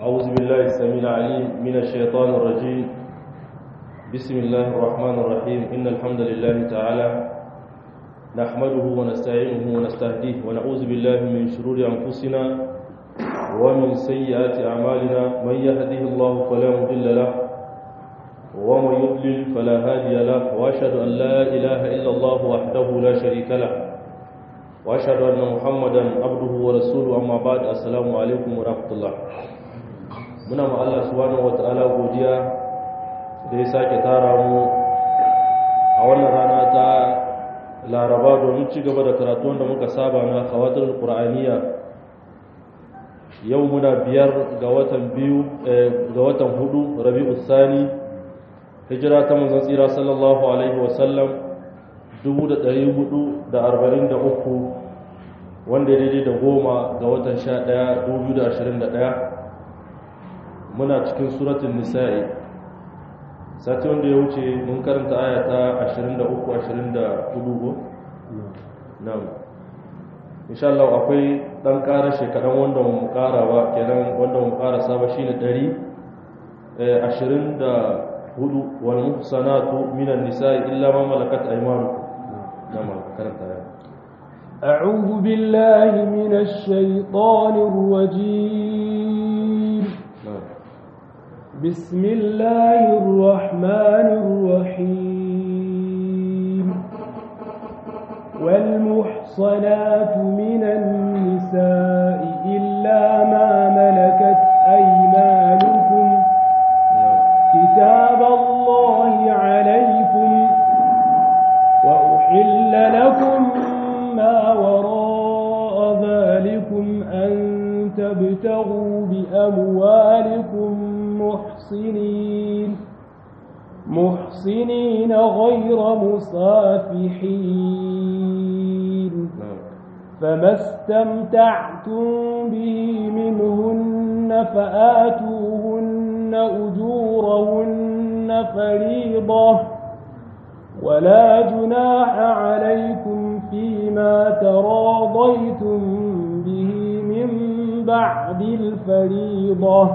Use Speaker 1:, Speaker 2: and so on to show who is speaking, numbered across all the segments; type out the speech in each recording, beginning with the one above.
Speaker 1: أعوذ بالله السميع العليم من الشيطان الرجيم بسم الله الرحمن الرحيم إن الحمد لله تعالى نحمده ونستعينه ونستهديه ونعوذ بالله من شرور أنفسنا ومن سيئات أعمالنا من يهده الله فلا مضل له ومن يضلل فلا هادي له وأشهد أن لا إله إلا الله وحده لا شريك له وأشهد أن محمدا عبده ورسوله أما بعد السلام عليكم ورحمة الله muna ma Allah subhanahu wata'ala godiya da ya sake tara mu a wannan rana ta laraba domin ci gaba da karatu wanda muka saba na kawatar qur'aniya yau muna biyar ga watan biyu ga watan hudu rabi'u sani hijira ta manzon tsira sallallahu alaihi wasallam 1443 wanda ya daidai da goma ga watan 11 2021 muna cikin suratun nisa'i sati wanda ya wuce mun karanta aya ta 23-24 na'am insha Allah akwai dan ƙara shekaran wanda mu ƙara ba kenan wanda mu ƙara saba shine 124 wal muhsanatu minan nisa'i illa ma malakat aymanukum na'am karanta aya
Speaker 2: أعوذ بالله من الشيطان الرجيم بسم الله الرحمن الرحيم والمحصنات من النساء إلا ما ملكت أيمانكم كتاب الله عليكم وأحل لكم ما وراء ذلكم أن تبتغوا بأموالكم محصنين محصنين غير مصافحين فما استمتعتم به منهن فآتوهن أجورهن فريضة ولا جناح عليكم فيما تراضيتم به من بعد الفريضة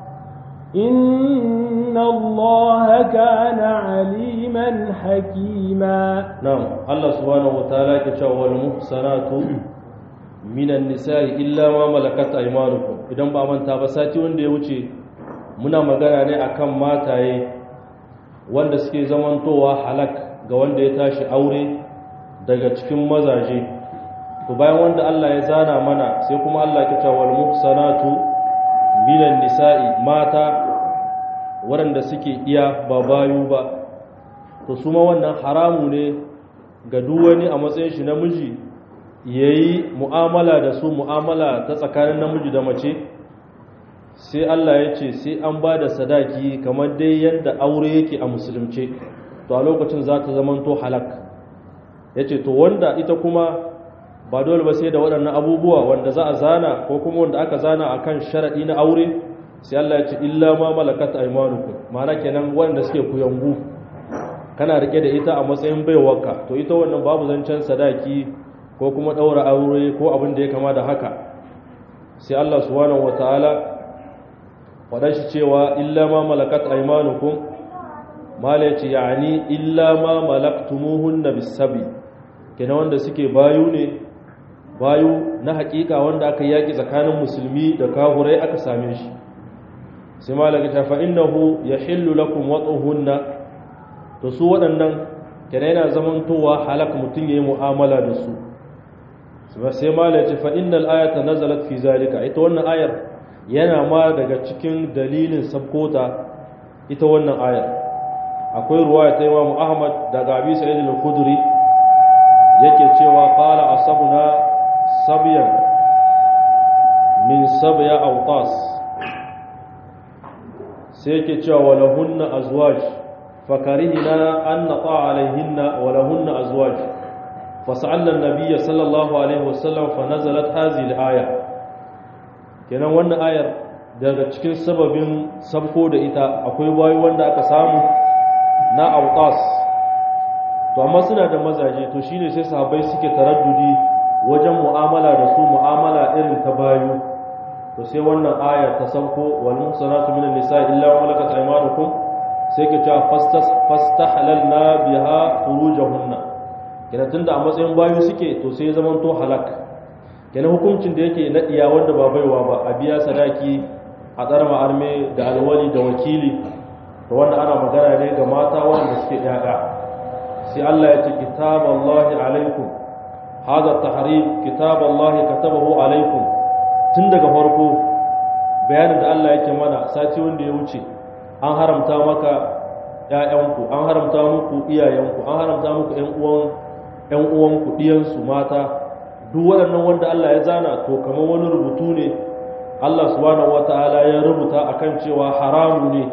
Speaker 2: إن الله كان عليما حكيما
Speaker 1: نعم الله سبحانه وتعالى كتاب والمحصنات من النساء إلا ما ملكت أيمانكم idan ba manta ba sati wanda ya wuce muna magana ne akan mataye wanda suke zamantowa halak ga wanda ya tashi aure daga cikin mazaje to bayan wanda Allah ya zana mana sai kuma Allah ya ce wal muhsanatu minan nisa'i mata waɗanda suke iya ba bayu ba to su ma wannan haramu ne ga duk wani a matsayin shi namiji yayi mu'amala da su mu'amala ta tsakanin namiji da mace sai Allah ya ce sai an ba da sadaki kamar dai yadda aure yake a musulunce to a lokacin za ta zamanto halak ya ce to wanda ita kuma ba dole ba sai da waɗannan abubuwa wanda za a zana ko kuma wanda aka zana a kan sharaɗi na aure sai Allah ya ce illa ma malakat aymanukum ma'ana kenan wanda suke kuyangu kana rike da ita a matsayin baiwarka to ita wannan babu zancen sadaki ko kuma ɗaura aure ko abin da ya kama da haka sai Allah subhanahu wataala faɗa shi cewa illa ma malakat aymanukum mala yace yani illa ma malaktumuhunna bisabi kenan wanda suke bayu ne bayu na hakika wanda aka yaki tsakanin musulmi da kafurai aka same shi sai malaka ta fa innahu yahillu lakum wat'uhunna to su waɗannan kenan yana zamantowa halak mutun yayi mu'amala da su sai malaka fa innal ayata nazalat fi zalika ita wannan ayar yana ma daga cikin dalilin sabkota ita wannan ayar akwai ruwaya ta Imam Ahmad daga Abi Sa'id al-Khudri yake cewa qala asabuna sabyan min sabya awtas sai yake cewa walahunna azwaj fakarihna an nata alaihinna walahunna azwaj fasa'alna an-nabiy sallallahu alaihi wasallam fa nazalat hadhihi al-aya kenan wannan ayar daga cikin sababin sabko da ita akwai bayi wanda aka samu na autas to amma suna da mazaje to shine sai sahabbai suke taraddudi wajen mu'amala da su mu'amala irin ta bayu to sai wannan ayar ta sauko wal muhsanatu minan nisa illa ma malakat aymanukum sai ke cewa fastas fastahlalna biha furujahunna kenan tunda a matsayin bayu suke to sai zaman to halak kenan hukuncin da yake na iya wanda ba baiwa ba a biya sadaki a tsarma arme da alwali da wakili to wanda ana magana ne ga mata wanda suke yaya sai Allah ya ce kitaballahi alaikum hada tahrim kitaballahi katabahu alaikum tun daga farko bayanin da Allah yake mana sati wanda ya wuce an haramta maka ƴaƴanku an haramta muku iyayenku an haramta muku ƴan uwan ƴan uwanku diyansu mata duk waɗannan wanda Allah ya zana to kamar wani rubutu ne Allah subhanahu wataala ya rubuta akan cewa haramu ne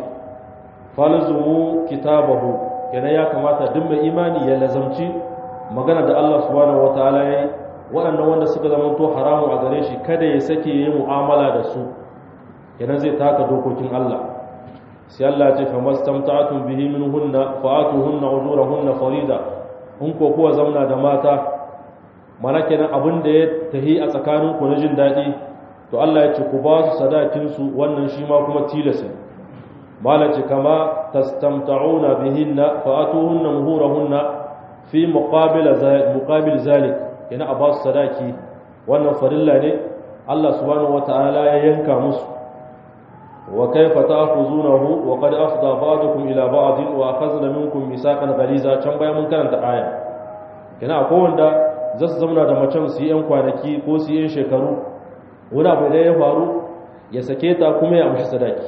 Speaker 1: falzumu kitabahu kenan ya kamata duk mai imani ya lazamci magana da Allah subhanahu wataala ya yi waɗannan wanda suka zama to haramu a gare shi kada ya sake yi mu'amala da su kenan zai taka dokokin Allah sai Allah ya ce fa mastamta'tum bihi minhunna fa'atuhunna ujurahunna farida in ko kuwa zauna da mata mana kenan abin da ya tahi a tsakanin ku na jin daɗi to Allah ya ce ku ba su sadakin su wannan shi ma kuma tilasa malaci kama tastamta'una bihinna fa'atuhunna muhurahunna fi muqabil muqabil zalik yana a ba su sadaki wannan farilla ne Allah subhanahu wata'ala ya yanka musu wa kaifa ta'khuzunahu wa qad afda ba'dukum ila ba'din wa akhadna minkum misaqan ghaliza can bayan mun karanta aya yana akwai wanda za su zauna da macen su yi yan kwanaki ko su yi yan shekaru wani abu da ya faru ya sake ta kuma ya amshi sadaki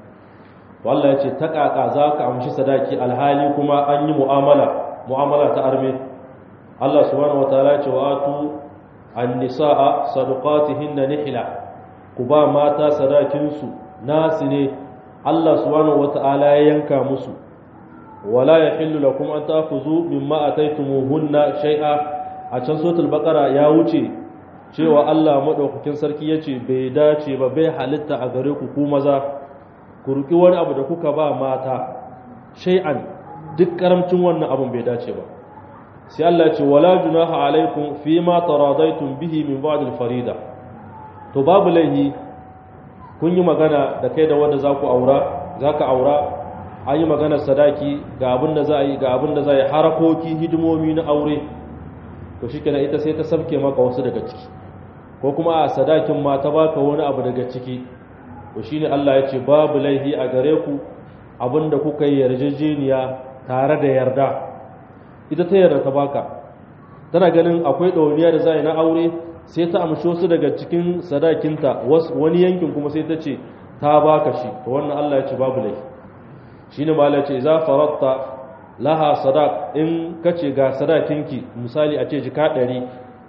Speaker 1: to Allah ya ce ta kaka za ka amshi sadaki alhali kuma an yi mu'amala mu'amala ta arme Allah subhanahu wataala ya ce wa atu an-nisaa sadaqatihinna nihla ku ba mata sadakin su nasu ne Allah subhanahu wataala ya yanka musu wala yahillu lakum an ta'khudhu mimma ataytumuhunna shay'a a can suratul baqara ya wuce cewa Allah madaukakin sarki yace bai dace ba bai halitta a gare ku ku maza ku ruki wani abu da kuka ba mata shay'an duk karamcin wannan abun bai dace ba sai Allah ce wala junaha alaikum fima taradaitum bihi min ba'd al-farida to babu laihi kun yi magana da kai da wanda zaku aura zaka aura an yi maganar sadaki ga abin da za a yi ga abin da za a yi harakoki hidimomi na aure to shikenan ita sai ta sabke maka wasu daga ciki ko kuma a sadakin ma ta baka wani abu daga ciki to shine Allah ya ce babu laihi a gare ku abinda kuka yi yarjejeniya tare da yarda ita ta yarda ta baka tana ganin akwai ɗauniya da za na aure sai ta amshi wasu daga cikin sadakinta wani yankin kuma sai ta ce ta baka shi to wannan Allah ya ce babu laifi shi ne mala ce za faratta laha sadaq in ka ce ga sadakinki misali a ce jika ɗari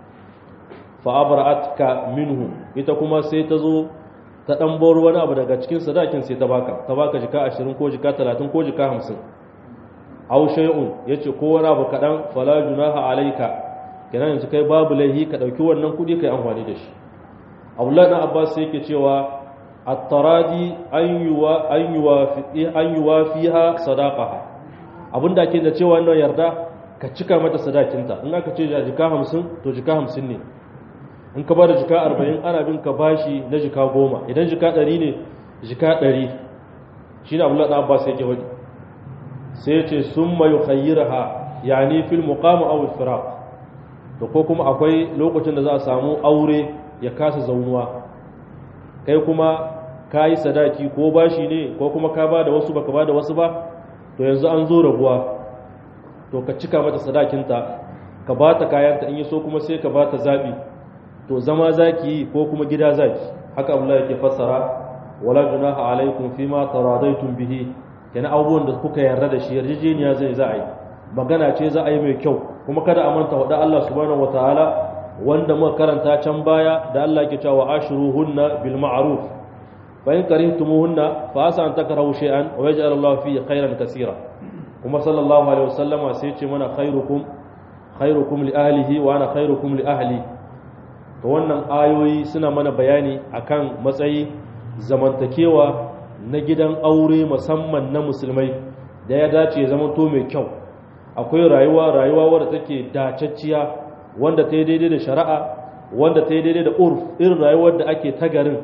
Speaker 1: fa'abara'atka minhu ita kuma sai ta zo ta ɗan bar wani abu daga cikin sadakin sai ta baka ta baka jika ashirin ko jika talatin ko jika hamsin aw shay'un yace ko wani abu kadan fala junaha alayka kenan yanzu kai babu laihi ka dauki wannan kudi kai amfani da shi Abdullah dan Abbas yake cewa at-taradi an yuwa an yuwafi an yuwafiha sadaqaha abinda ake da cewa wannan yarda ka cika mata sadakinta in aka ce jika 50 to jika 50 ne in ka bada jika 40 ana bin ka bashi na jika 10 idan jika 100 ne jika 100 shine Abdullah dan Abbas yake wadi sai ce sun mai khayyiraha yani fil muqam aw firaq to ko kuma akwai lokacin da za a samu aure ya kasa zaunuwa kai kuma kayi sadaki ko bashi ne ko kuma ka bada wasu baka bada wasu ba to yanzu an zo rabuwa to ka cika mata sadakinta ka bata kayanta in yi so kuma sai ka bata zabi to zama zaki ko kuma gida zaki haka Abdullahi yake fassara wala junaha alaikum fima taradaitum bihi kenan abubuwan da kuka yarda da shi yarjejeniya zai za a yi magana ce za a yi mai kyau kuma kada a manta wada Allah subhanahu wataala wanda muka karanta can baya da Allah yake cewa ashuruhunna bil ma'ruf fa in karihtumuhunna fa asa an takrahu shay'an wa yaj'al Allah fi khairan kaseera kuma sallallahu alaihi wasallama sai ce mana khairukum khairukum li ahlihi wa ana khairukum li ahli to wannan ayoyi suna mana bayani akan matsayi zamantakewa na gidan aure musamman na musulmai da ya dace ya zama to mai kyau akwai rayuwa rayuwa wadda take dacacciya wanda ta yi daidai da shari'a wanda ta yi daidai da urf irin rayuwar da ake ta garin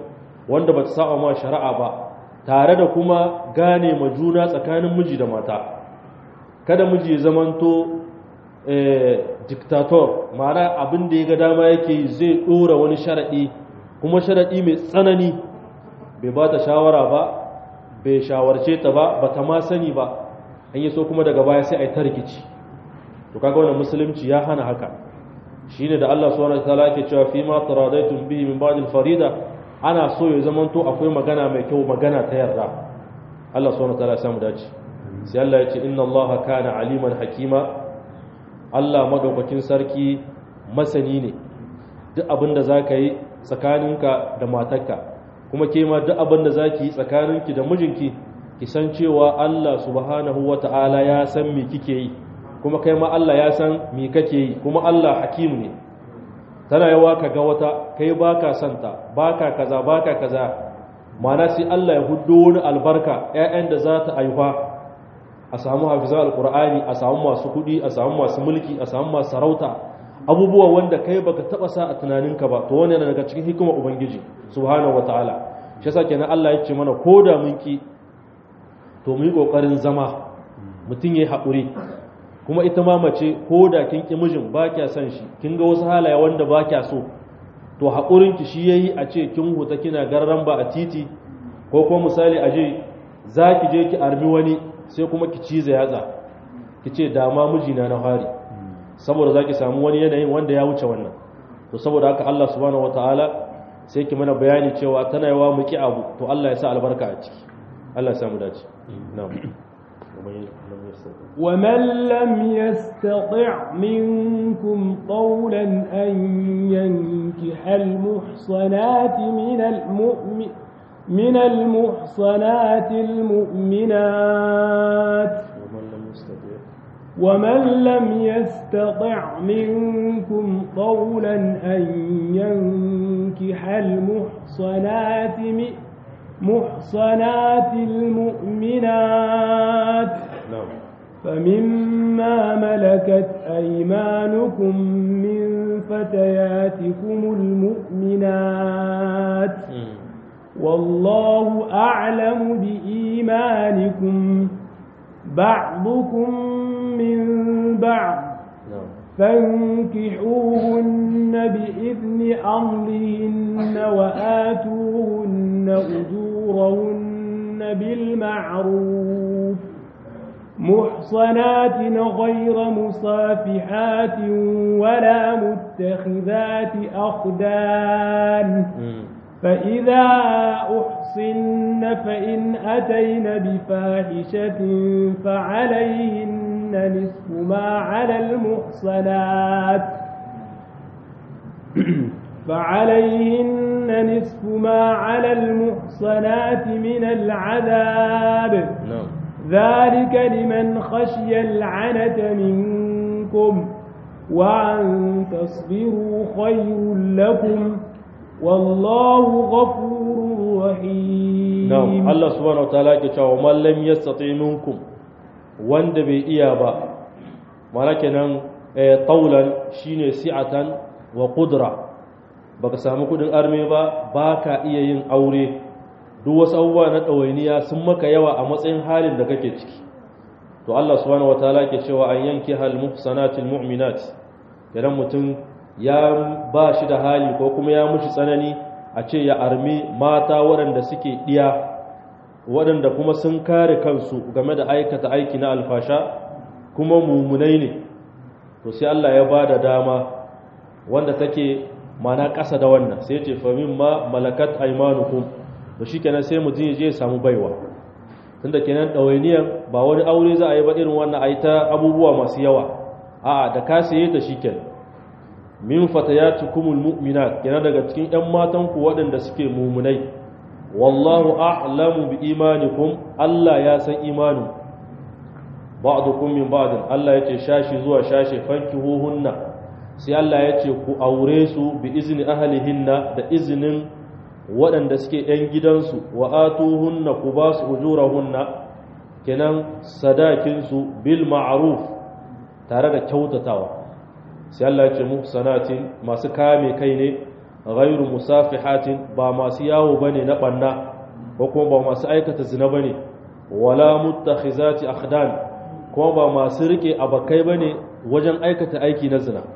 Speaker 1: wanda ba ta saba ma shari'a ba tare da kuma gane ma juna tsakanin miji da mata kada miji ya zamanto diktator ma'ana abin da ya ga dama yake zai ɗora wani sharaɗi kuma sharaɗi mai tsanani bai ba ta shawara ba bai shawarce ta ba ba ta ma sani ba an yi so kuma daga baya sai a yi ta rikici to kaga wannan musulunci ya hana haka shine da Allah subhanahu wataala yake cewa fi ma taradaitum bihi min ba'd al-farida ana so ya zamanto akwai magana mai kyau magana ta yarda Allah subhanahu wataala ya samu dace sai Allah ya ce inna Allah kana aliman hakima Allah madaukakin sarki masani ne duk abin da zaka yi tsakaninka da matarka kuma ke ma duk abin da zaki yi tsakaninki da mijinki ki san cewa Allah subhanahu wataala ya san me kike yi kuma kai ma Allah ya san me kake yi kuma Allah hakim ne tana yawa ka ga wata kai baka santa baka kaza baka kaza mana sai Allah ya huddo wani albarka ƴaƴan da za ta aifa a samu hafizan alqur'ani a samu masu kuɗi a samu masu mulki a samu masu sarauta abubuwa wanda kai baka taba sa a tunaninka ba to wannan daga cikin hikimar ubangiji subhanahu wataala shi yasa kenan Allah ya ce mana koda mun ki to mu yi kokarin zama mutum yayi haƙuri kuma ita ma mace ko da kin ki mijin ba kya son shi kin ga wasu halaye wanda ba kya so to haƙurin ki shi yayi a ce kin huta kina garran ba a titi ko kuma misali a je za ki je ki armi wani sai kuma ki cize yatsa ki ce dama mijina na fari saboda za ki samu wani yanayin wanda ya wuce wannan to saboda haka Allah subhanahu wataala sai ki mana bayani cewa tana yawa mu ki abu to Allah ya sa albarka a ciki Allah ya samu dace na'am
Speaker 2: ومن لم يستطع منكم قولا أن ينكح المحصنات من المؤمن من المحصنات المؤمنات ومن لم يستطع منكم قولا أن ينكح المحصنات محصنات المؤمنات
Speaker 1: نعم
Speaker 2: فمما ملكت أيمانكم من فتياتكم المؤمنات والله أعلم بإيمانكم بعضكم من بعض
Speaker 1: نعم
Speaker 2: فانكحوهن بإذن أهلهن وآتوهن أجورهن بالمعروف محصنات غير مصافحات ولا متخذات أخدان فإذا أحصن فإن أتين بفاحشة فعليهن نصف ما على المحصنات فعليهن نصف ما على المحصنات من العذاب
Speaker 1: نعم
Speaker 2: ذلك لمن خشي العنة منكم وأن تصبروا خير لكم والله غفور رحيم
Speaker 1: na'am Allah subhanahu wataala yake cewa man lam yastati minkum wanda bai iya ba mana kenan eh taulan shine si'atan wa qudra baka samu kudin arme ba baka iya yin aure duk wasu abubuwa na ɗawainiya sun maka yawa a matsayin halin da kake ciki to Allah subhanahu wataala ke cewa an yanki hal muhsanatil mu'minat idan mutum ya ba shi da hali ko kuma ya mushi tsanani a ce ya armi mata waɗanda suke ɗiya waɗanda kuma sun kare kansu game da aikata aiki na alfasha kuma mumunai ne to sai Allah ya ba da dama wanda take mana ƙasa da wannan sai ce famin ma malakat aimanukum to shi kenan sai mutum je samu baiwa tunda kenan ɗawainiyan ba wani aure za a yi ba irin wannan a yi ta abubuwa masu yawa a'a da ka saye ta shi kenan min fatayatukumul mu'minat kenan daga cikin ƴan matan ku waɗanda suke mumunai wallahu a'lamu bi imanikum Allah ya san imanin ba'dukum min ba'din Allah yace shashi zuwa shashi fankihuhunna sai Allah yace ku aure su bi izni ahlihinna da izinin waɗanda suke ‘yan gidansu wa atuhunna ku ba su ujurahunna kenan sadakinsu bil ma'aruf tare da kyautatawa sai Allah ce mu sanatin masu kame kai ne ghairu musafihatin ba masu yawo bane na banna ko kuma ba masu aikata zina bane wala muttakhizati akhdan kuma ba masu rike abakai bane wajen aikata aiki na zina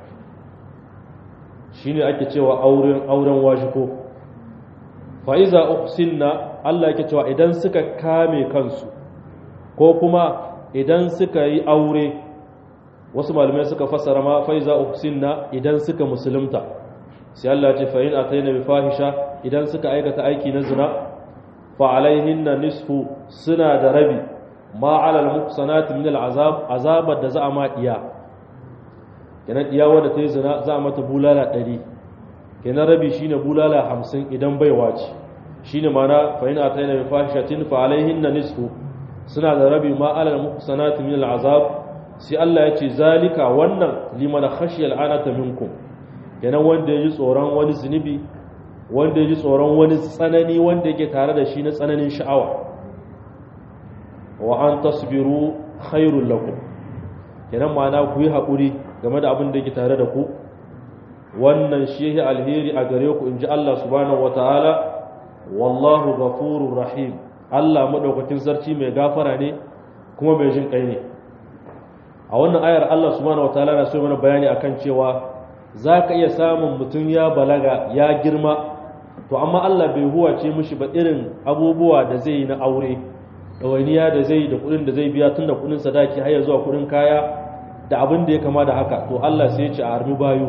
Speaker 1: shine ake cewa auren auren wajiko fa iza uhsinna Allah yake cewa idan suka kame kansu ko kuma idan suka yi aure wasu malamai suka fassara ma fa iza uhsinna idan suka musulunta sai Allah ce fa in ataina bi fahisha idan suka aikata aiki na zina fa alaihinna nisfu suna da rabi ma ala al muhsanati min al azab azabar da za a ma iya kenan iya wanda ta yi zina za a mata bulala 100 kenan rabi shine bulala 50 idan baiwa ce shine mana fa in ataina bi fahishatin fa alaihinna nisfu suna da rabi ma ala al muhsanati min al azab sai Allah ya ce zalika wannan liman khashiyal anata minkum kenan wanda ya ji tsoron wani zunubi wanda ya ji tsoron wani tsanani wanda yake tare da shi na tsananin sha'awa wa an tasbiru khairul lakum kenan ma'ana ku yi haƙuri game da abin da yake tare da ku wannan shi yake alheri a gare ku inji Allah subhanahu wataala wallahu ghafurur rahim Allah madaukakin sarki mai gafara ne kuma mai jin kai ne a wannan ayar Allah subhanahu wataala na so mana bayani akan cewa za ka iya samun mutum ya balaga ya girma to amma Allah bai huwace mishi ba irin abubuwa da zai yi na aure ɗawainiya da zai da kuɗin da zai biya tun da kuɗin sadaki har zuwa kuɗin kaya da abin da ya kama da haka to Allah sai ya ce a armi bayu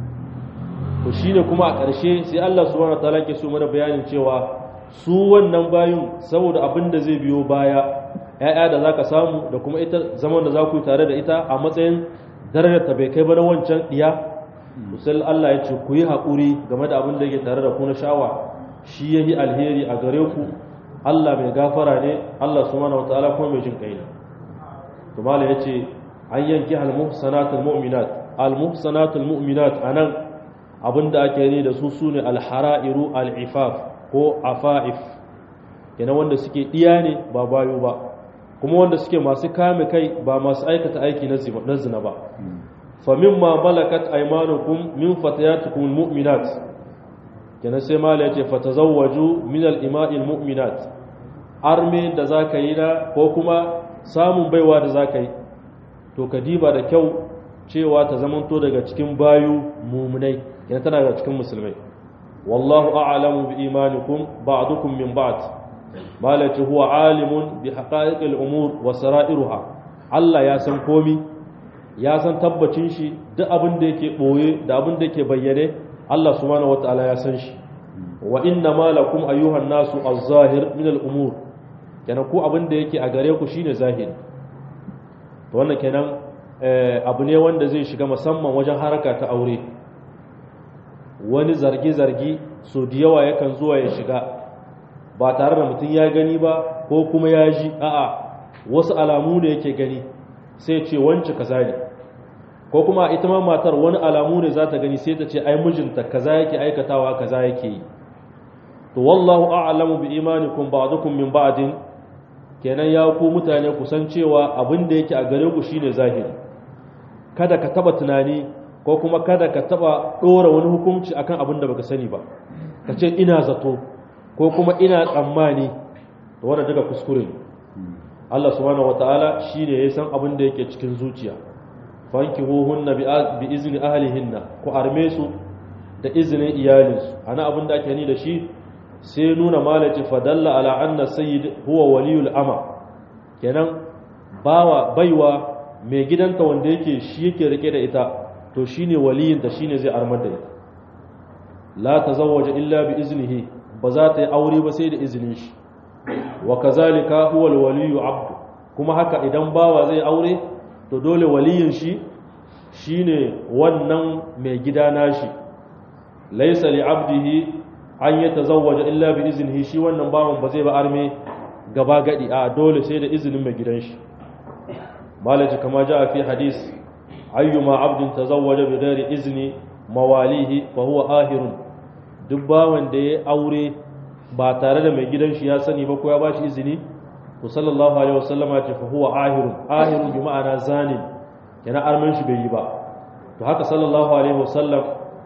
Speaker 1: to shine kuma a ƙarshe sai Allah subhanahu wataala ke so mana bayanin cewa su wannan bayun saboda abin da zai biyo baya ‘ya'ya da za ka samu da kuma ita zaman da za ku yi tare da ita a matsayin darajar ta bai kai ba na wancan ɗiya musal Allah ya ce ku yi haƙuri game da abin da yake tare da ku na sha'awa shi ya yi alheri a gare ku Allah mai gafara ne Allah su mana wata'ala kuma mai jin ƙai ne to mala ya ce an yanki almuhsanatul mu'minat almuhsanatul mu'minat anan abin da ake yi da su sune alhara'iru al'ifaf ko afa'if kenan wanda suke ɗiya ne ba bayo ba kuma wanda suke masu kame kai ba masu aikata aiki na zina ba famimma malakat aymanukum min fatayatikum almu'minat kenan sai mala yace fatazawwaju min al-ima'i almu'minat arme da zaka yi na ko kuma samun baiwa da zaka yi to ka diba da kyau cewa ta zamanto daga cikin bayu mumunai kenan tana daga cikin musulmai wallahu a'lamu bi imanikum ba'dukum min ba'd mala yace huwa alimun bi haqa'iqil umur wa sara'iruha Allah ya san komi ya san tabbacin shi duk abin da yake ɓoye da abin da yake bayyane Allah subhanahu wata'ala ya san shi wa inna ma lakum ayyuhan nasu az-zahir min al-umur kenan ku abin da yake a gare ku shine zahiri to wannan kenan abu ne wanda zai shiga musamman wajen haraka ta aure wani zargi zargi so da yawa yakan zuwa ya shiga ba tare da mutum ya gani ba ko kuma ya ji a'a wasu alamu ne yake gani sai ce wance kaza ne ko kuma ita ma matar wani alamu ne za ta gani sai ta ce ai mijinta kaza yake aikatawa kaza yake yi to wallahu a'lamu bi imanikum ba'dukum min ba'din kenan ya ku mutane ku san cewa abin da yake a gare ku shine zahiri kada ka taba tunani ko kuma kada ka taba dora wani hukunci akan abin da baka sani ba ka ce ina zato ko kuma ina tsammani to wanda daga kuskure ne Allah subhanahu wataala shine ya san abin da yake cikin zuciya fankihuhunna bi izni ahlihinna ku arme su da izinin iyalinsu ana abin da ake ni da shi sai nuna malaci fadalla ala anna sayyid huwa waliyul ama kenan bawa baiwa mai gidanta wanda yake shi yake rike da ita to shine waliyin da shine zai armar da ita la tazawwaja illa bi iznihi ba za ta yi aure ba sai da izinin shi wa kazalika huwa alwaliyu abdu kuma haka idan bawa zai aure to dole waliyin shi shine wannan mai gida nashi laysa li abdihi an yatazawwaja illa bi iznihi shi wannan bawan ba zai ba arme gaba gadi a dole sai da izinin mai gidan shi malaji kama ja fi hadis ayyuma abdin tazawwaja bi ghairi izni mawalihi fa huwa ahirun duk bawan da ya aure ba tare da mai gidan shi ya sani ba ko ya bashi izini to sallallahu alaihi wasallama ce fa huwa ahirun ahirun bi ma'ana zanin yana arman shi bai yi ba to haka sallallahu alaihi wasallam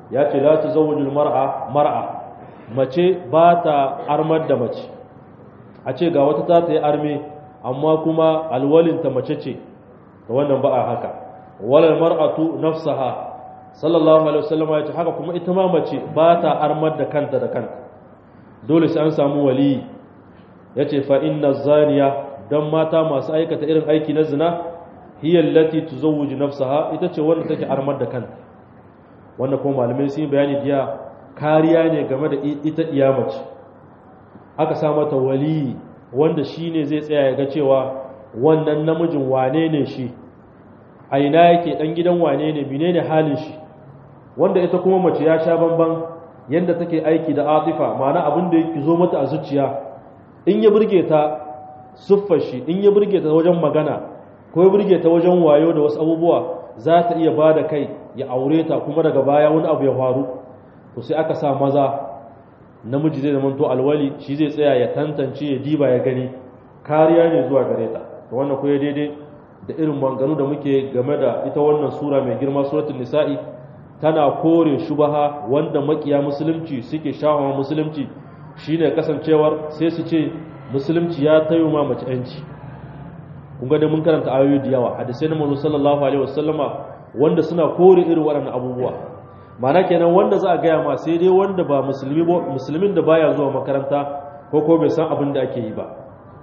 Speaker 1: ya ce la tuzawwiju mar'a mar'a mace ba ta armar da mace a ce ga wata ta yi arme amma kuma alwalinta mace ce da wannan ba a haka walal mar'atu nafsaha sallallahu alaihi wasallam ya ce haka kuma ita ma mace ba ta armar da kanta da kanta dole sai an samu wali yace fa inna zaniya dan mata masu aikata irin aiki na zina hiya allati tuzawwiju nafsaha ita ce wanda take armar da kanta wanda kuma malamai sun bayani jiya kariya ne game da ita iya mace aka sa mata wali wanda shine zai tsaya ya ga cewa wannan namijin wane ne shi a ina yake dan gidan wane ne menene halin shi wanda ita kuma mace ya sha bamban yanda take aiki da atifa ma'ana abin da yake zo mata a zuciya in ya burge ta suffar shi in ya burge ta wajen magana ko ya burge ta wajen wayo da wasu abubuwa za ta iya ba da kai ya aure ta kuma daga baya wani abu ya faru to sai aka sa maza namiji zai zama to alwali shi zai tsaya ya tantance ya diba ya gani kariya ne zuwa gare ta to wannan ko ya daidai da irin manganu da muke game da ita wannan sura mai girma suratul nisa'i tana kore shubaha wanda makiya musulunci suke shahawa musulunci shine kasancewar sai su ce musulunci ya tayo ma mace yanci kun ga da mun karanta ayoyi da yawa hadisai na manzo sallallahu alaihi wasallama wanda suna kore irin waɗannan abubuwa mana kenan wanda za a gaya ma sai dai wanda ba musulmi ba musulmin da baya zuwa makaranta ko ko bai san abin da ake yi ba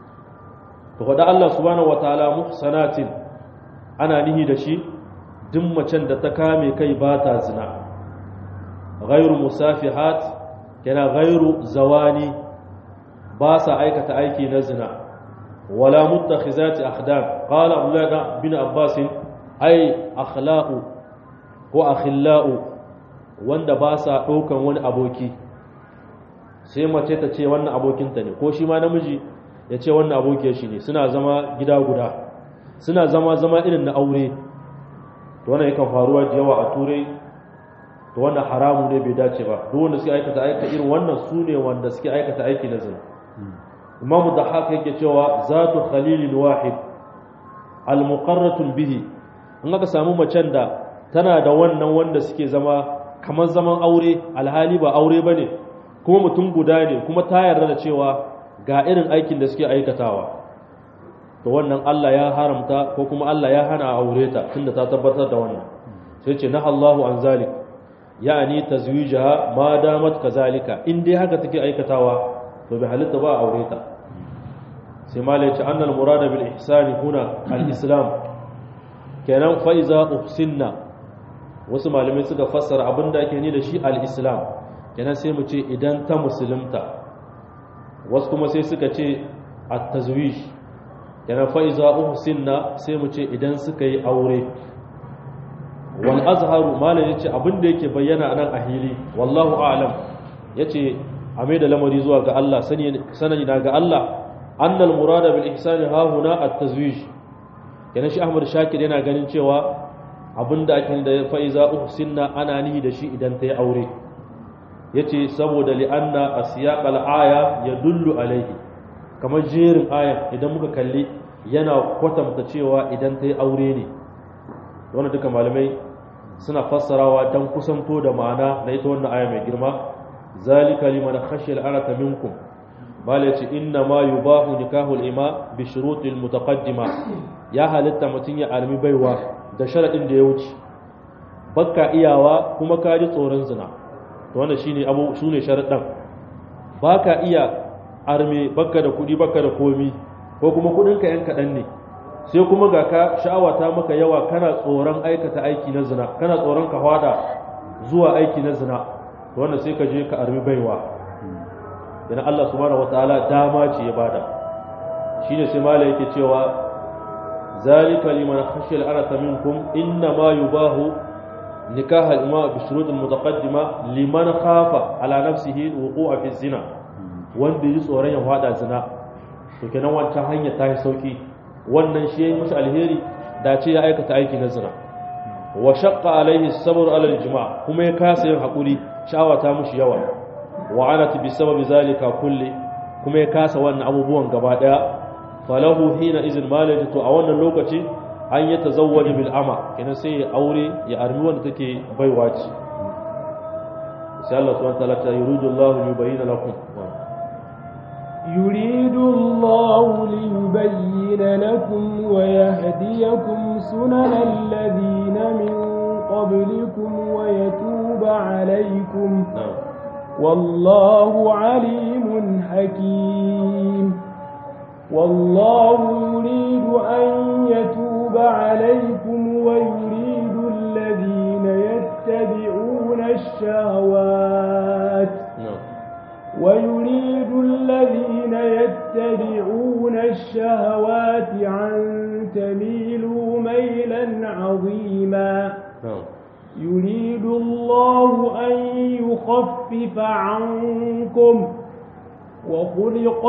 Speaker 1: to faɗa Allah subhanahu wataala muhsanatin ana nihi da shi duk macen da ta kame kai ba ta zina ghairu musafihat kana ghairu zawani ba sa aikata aiki na zina wala muttakhizati akhdam qala abdullah bin abbas ay akhlaqu ko akhillau wanda ba sa ɗaukan wani aboki sai mace ta ce wannan abokinta ne ko shi ma namiji ya ce wannan abokiyar shi ne suna zama gida guda suna zama zama irin na aure to wannan yakan faruwa da yawa a turai to wannan haramu ne bai dace ba duk wanda suke aikata aika irin wannan su ne wanda suke aikata aiki na zina imamu da haka yake cewa zatu khalilin wahid al-muqarratun bihi in aka samu macen da tana da wannan wanda suke zama kamar zaman aure alhali ba aure ba ne kuma mutum guda ne kuma ta yarda da cewa ga irin aikin da suke aikatawa to wannan Allah ya haramta ko kuma Allah ya hana a aure ta tunda ta tabbatar da wannan sai ce na Allahu an zalik ya'ani tazwijaha ma damat kazalika in dai haka take aikatawa to bai halitta ba a aure ta sai malai ce annal murada bil ihsani huna al islam kenan fa iza uhsinna wasu malamai suka fassara abin da ake ni da shi al-islam kenan sai mu ce idan ta musulunta wasu kuma sai suka ce at-tazwij kenan fa iza uhsinna sai mu ce idan suka yi aure wal azharu malam yace abin da yake bayyana nan a hili wallahu a'lam yace a mai da lamari zuwa ga Allah sani sanani na ga Allah annal murada bil ihsani ha huna at-tazwij kenan shi Ahmad Shakir yana ganin cewa abinda ake da fa'iza uhsinna ana nihi da shi idan ta yi aure yace saboda li'anna asiyaq al-aya yadullu alaihi kamar jerin aya idan muka kalli yana kwatanta cewa idan ta yi aure ne wannan duka malamai suna fassarawa dan kusanto da ma'ana na ita wannan aya mai girma zalika liman khashiya al-arata minkum bala yace inna ma yubahu nikahul ima bi shurutil mutaqaddima ya halitta mutun ya almi baiwa da sharaɗin da ya wuce bakka iyawa kuma ka ji tsoron zina to wannan shine abu su ne sharaɗin baka iya arme bakka da kuɗi bakka da komi ko kuma kuɗinka yan kaɗan ne sai kuma ga ka sha'awa ta maka yawa kana tsoron aikata aiki na zina kana tsoron ka hwada zuwa aiki na zina to wannan sai ka je ka armi baiwa yana Allah subhanahu wataala dama ce ya bada shine sai mala yake cewa ذلك لمن خشي الأنة منكم إنما يباه نكاح الإماء بالشروط المتقدمة لمن خاف على نفسه الوقوع في الزنا wanda yi tsoron ya fada zina to kenan wancan hanya ta yi sauki wannan shi yayi masa alheri da ce ya aikata aiki na zina wa shaqqa alaihi sabr ala aljima kuma ya kasa yin hakuri sha'awa ta mushi yawa wa anat bi sababi zalika kulli kuma ya kasa wannan abubuwan gaba daya falahu hina izin malaji to a wannan lokaci an yi tazawwaji bil ama kenan sai ya aure ya armi wanda take baiwa ce sai Allah subhanahu wa ta'ala ta yuridu Allah yubayyana lakum
Speaker 2: يريد الله ليبين لكم ويهديكم سنن الذين من قبلكم ويتوب عليكم
Speaker 1: na'am
Speaker 2: والله عليم حكيم والله يريد أن يتوب عليكم ويريد الذين يتبعون الشهوات
Speaker 1: na'am
Speaker 2: ويريد الذين يتبعون الشهوات أن تميلوا ميلا عظيما
Speaker 1: na'am
Speaker 2: يريد الله أن يخفف عنكم وخلق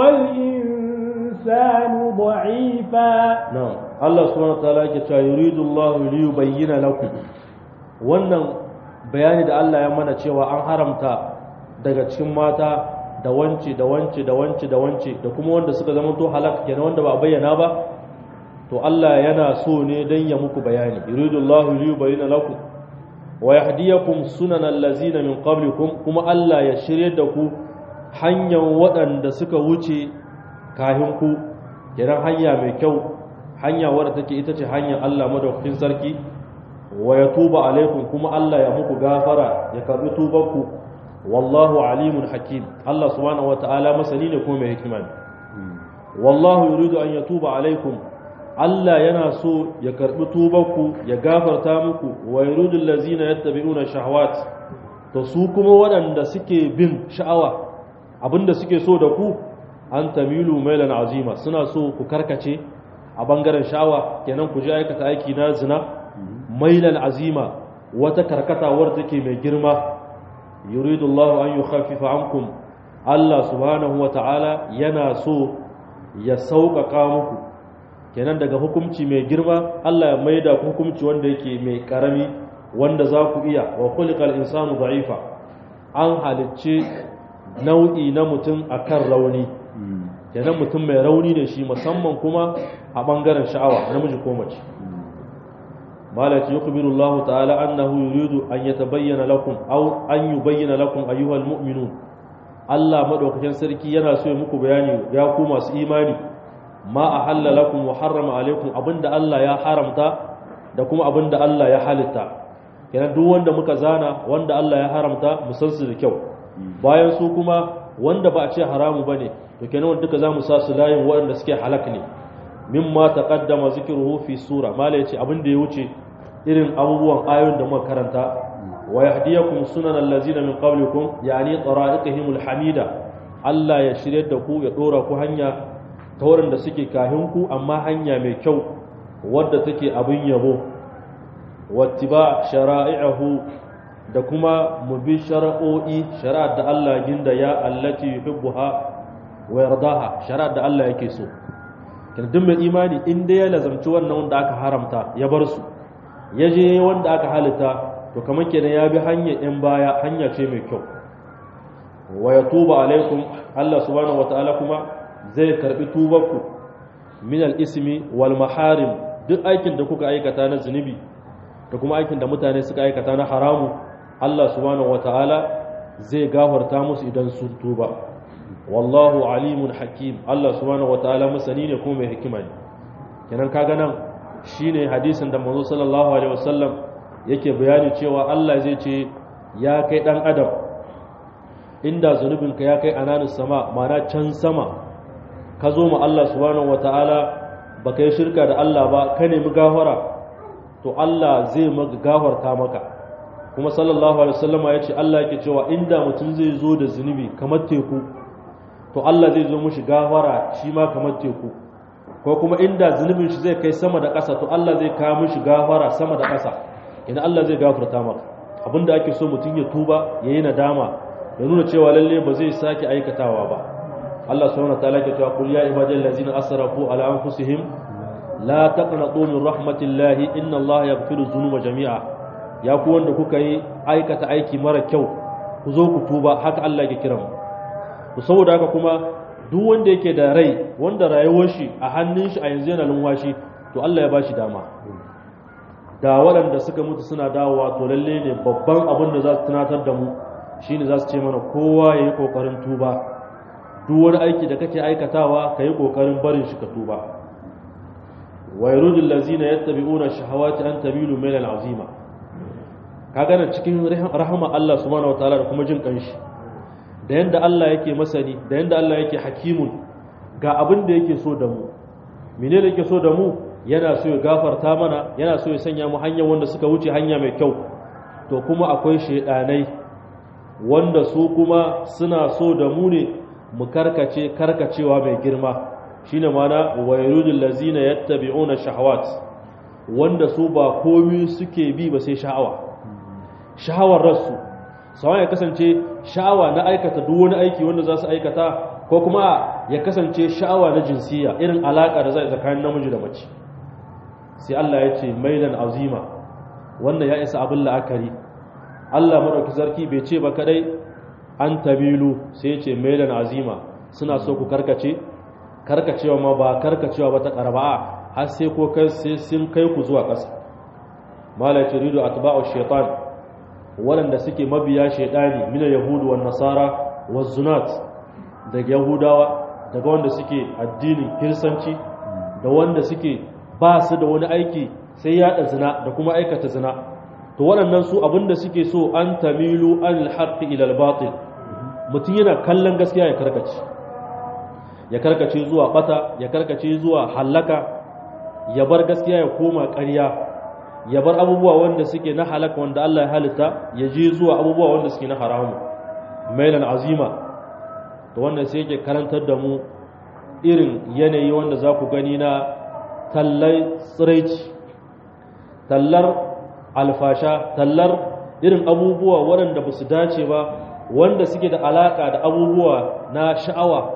Speaker 2: الإنسان ضعيفا
Speaker 1: na'am Allah subhanahu wataala yake cewa yuridu Allah li yubayyana lakum wannan bayani da Allah ya mana cewa an haramta daga cikin mata da wance da wance da wance da wance da kuma wanda suka zama to halak kenan wanda ba a bayyana ba to Allah yana so ne dan ya muku bayani yuridu Allah li yubayyana lakum wa yahdiyakum sunanal ladzina min qablikum kuma Allah ya shirye da ku hanyar waɗanda suka wuce kahin ku kenan hanya mai kyau hanya wadda take ita ce hanyar Allah madaukakin sarki wa ya tuba alaikum kuma Allah ya muku gafara ya karbi tubanku wallahu alimun hakim Allah subhanahu wata'ala masani ne kuma mai hikima ne wallahu yuridu an yatuba alaikum Allah yana so ya karbi tubanku ya gafarta muku wa yuridu allazina yattabi'una shahawat to su kuma waɗanda suke bin sha'awa abinda suke so da ku an tamilu mailan azima suna so ku karkace a bangaren sha'awa kenan ku je aikata aiki na zina mailan azima wata karkata wadda take mai girma yuridu Allah an yukhaffifa ankum Allah subhanahu wa ta'ala yana so ya sauƙaƙa muku kenan daga hukunci mai girma Allah ya maida ku hukunci wanda yake mai karami wanda za ku iya wa khuliqal insanu da'ifa an halicce nau'i na mutum akan rauni kenan mutum mai rauni ne shi musamman kuma a bangaren sha'awa namiji ko mace malaki yukhbiru Allah ta'ala annahu yuridu an yatabayyana lakum aw an yubayyana lakum ayyuhal mu'minun Allah madaukakin sarki yana so ya muku bayani ya ku masu imani ma ahalla lakum wa harrama alaikum abinda Allah ya haramta da kuma abinda Allah ya halitta kenan duk wanda muka zana wanda Allah ya haramta mu san su da kyau bayan su kuma wanda ba a ce haramu bane to kenan wanda duka zamu sa su layin waɗanda suke halak ne mimma taqaddama zikruhu fi sura mala yace abin da ya wuce irin abubuwan ayoyin da muka karanta wa yahdiyakum sunan allazina min qablikum yani tara'iqihim alhamida Allah ya shirye da ku ya dora ku hanya ta wurin da suke kahin ku amma hanya mai kyau wadda take abin yabo wattiba shara'i'ahu da kuma mu bi shara'o'i shari'ar da Allah ginda ya allati yuhibbuha wa yardaha shari'ar da Allah yake so kin duk mai imani in dai ya lazamci wannan wanda aka haramta ya bar su ya je wanda aka halitta to kamar kenan ya bi hanya in baya hanya ce mai kyau wa yatuba alaikum Allah subhanahu wataala kuma zai karbi tubanku min al-ismi wal maharim duk aikin da kuka aikata na zunubi da kuma aikin da mutane suka aikata na haramu Allah subhanahu wataala zai gafarta musu idan sun tuba wallahu alimun hakim Allah subhanahu wataala masani ne kuma mai hikima ne kenan kaga nan shine hadisin da manzo sallallahu alaihi wasallam yake bayani cewa Allah zai ce ya kai dan adam inda zunubinka ya kai ananus sama mana can sama ka zo ma Allah subhanahu wataala baka yi shirka da Allah ba ka nemi gafara to Allah zai maka gafarta maka kuma sallallahu alaihi wasallama ya ce Allah yake cewa inda mutum zai zo da zunubi kamar teku to Allah zai zo mushi gafara shi ma kamar teku ko kuma inda zunubin shi zai kai sama da ƙasa to Allah zai kawo mushi gafara sama da ƙasa idan Allah zai gafarta maka abinda ake so mutum ya tuba ya yi nadama ya nuna cewa lalle ba zai sake aikatawa ba Allah subhanahu wataala ke cewa qul ya ibadal ladzina asrafu ala anfusihim la taqnatu min rahmatillahi inna Allah yaghfiru dhunuba jami'a ya ku wanda kuka yi aikata aiki mara kyau ku zo ku tuba haka Allah ya kira mu to saboda haka kuma duk wanda yake da rai wanda rayuwar shi a hannun shi a yanzu yana lumwashi to Allah ya bashi dama da waɗanda suka mutu suna dawowa to lalle ne babban abin da za su tunatar da mu shine za su ce mana kowa ya yi ƙoƙarin tuba duk wani aiki da kake aikatawa ka yi ƙoƙarin barin shi ka tuba wa yarudul lazina yattabi'una shahawati an tabilu mailan azima ka gana cikin rahama Allah subhanahu wataala da kuma jin kanshi da yanda Allah yake masani da yanda Allah yake hakimun ga abin da yake so da mu mene da yake so da mu yana so ya gafarta mana yana so ya sanya mu hanyar wanda suka wuce hanya mai kyau to kuma akwai shaidanai wanda su kuma suna so da mu ne mu karkace karkacewa mai girma shine mana wayrudul lazina yattabi'una shahawat wanda su ba komai suke bi ba sai sha'awa sha'awar rasu sawan ya kasance sha'awa na aikata duk wani aiki wanda za su aikata ko kuma ya kasance sha'awa na jinsiya irin alaka da zai tsakanin namiji da mace sai Allah ya ce mailan azima wannan ya isa abin la'akari Allah madauki sarki bai ce ba kadai an tabilu sai ya ce mailan azima suna so ku karkace karkacewa ma ba karkacewa ba ta karba har sai ko kai sai sun kai ku zuwa ƙasa mala turidu atba'u shaytan waɗanda suke mabiya shaydani min yahudu wan nasara waz zunat daga yahudawa daga wanda suke addinin kirsanci da wanda suke ba su da wani aiki sai yaɗa zina da kuma aikata zina to waɗannan su abinda suke so an tamilu an haqqi ila al-batil mutum yana kallon gaskiya ya karkace ya karkace zuwa bata ya karkace zuwa hallaka ya bar gaskiya ya koma ƙarya ya bar abubuwa wanda suke na halaka wanda Allah ya halitta ya je zuwa abubuwa wanda suke na haramu mailan azima to wannan sai yake karantar da mu irin yanayi wanda za ku gani na tallai tsiraici tallar alfasha tallar irin abubuwa waɗanda ba su dace ba wanda suke da alaƙa da abubuwa na sha'awa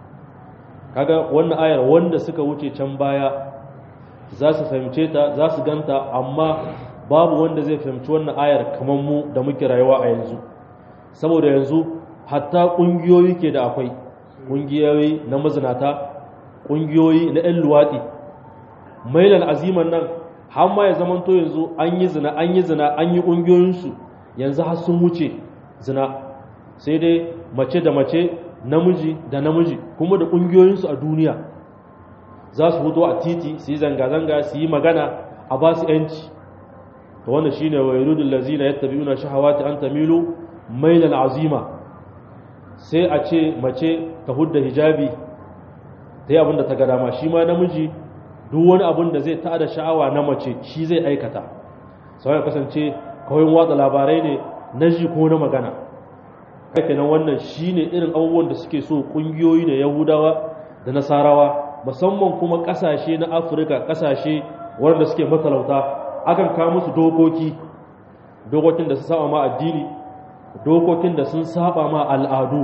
Speaker 1: kaga wannan ayar wanda suka wuce can baya za su fahimce ta za su ganta amma babu wanda zai fahimci wannan ayar kamar mu da muke rayuwa a yanzu saboda yanzu hatta ƙungiyoyi ke da akwai ƙungiyoyi na mazinata ƙungiyoyi na 'yan luwaɗi mailan aziman nan har ma ya zamanto yanzu an yi zina an yi zina an yi ƙungiyoyinsu yanzu har sun wuce zina sai dai mace da mace namiji da namiji kuma da ƙungiyoyinsu a duniya za su fito a titi su yi zanga-zanga su yi magana a ba su 'yanci ta wanda shi ne wa irudun lazina ya tabi una shahawati an tamilu mailan azima sai a ce mace ta hudda hijabi ta yi abinda ta ga dama shi ma namiji duk wani abin da zai tada sha'awa na mace shi zai aikata sau ya kasance kawai watsa labarai ne na ji ko na magana kake nan wannan shi ne irin abubuwan da suke so ƙungiyoyi na yahudawa da nasarawa musamman kuma ƙasashe na afirka ƙasashe wanda suke matalauta akan kawo musu dokoki dokokin da su saba ma addini dokokin da sun saba ma al'adu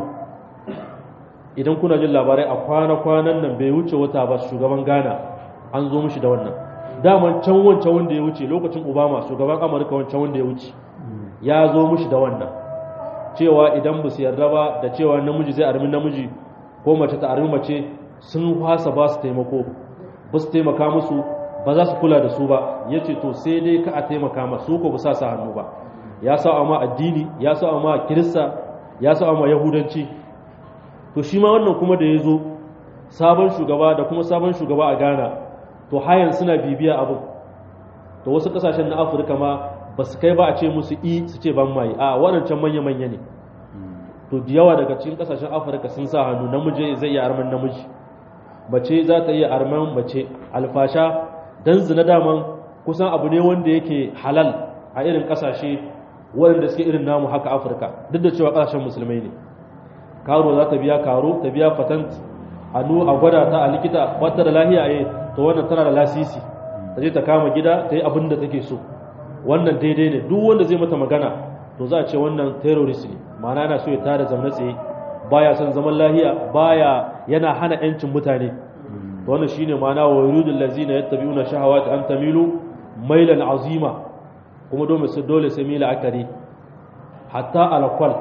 Speaker 1: idan kuna jin labarai a kwana-kwanan nan bai wuce wata ba shugaban ghana an zo mishi da wannan daman can wancan wanda ya wuce lokacin obama shugaban amurka wancan wanda ya wuce ya zo mishi da wannan cewa idan ba su yarda ba da cewa namiji zai armi namiji ko mace ta armi mace sun fasa ba su taimako ba su taimaka musu ba za su kula da su ba ya ce to sai dai ka a taimaka masu ko ba sa sa hannu ba ya sa ma addini ya sa ma kirista ya sa ma yahudanci to shi ma wannan kuma da ya zo sabon shugaba da kuma sabon shugaba a ghana to hayan suna bibiya abin to wasu kasashen na afirka ma ba su kai ba a ce musu i su ce ban mai a waɗancan manya-manya ne to da yawa daga cikin kasashen afirka sun sa hannu namiji zai iya arman namiji mace za ta iya arman mace alfasha don zina daman kusan abu ne wanda yake halal a irin kasashe waɗanda suke irin namu haka afirka duk da cewa kasashen musulmai ne karo za ta biya karo ta biya patent a a gwada ta a likita wata da lahiya a to wannan tana da lasisi ta je ta kama gida ta yi abin da take so wannan daidai ne duk wanda zai mata magana to za a ce wannan terrorist ne ma'ana yana so ya tada zamna tsaye baya son zaman lahiya baya yana hana yancin mutane to wannan shine ma'ana wa yuridul lazina yattabi'una shahawati an tamilu mailan azima kuma dole sai dole sai mila akari hatta alqal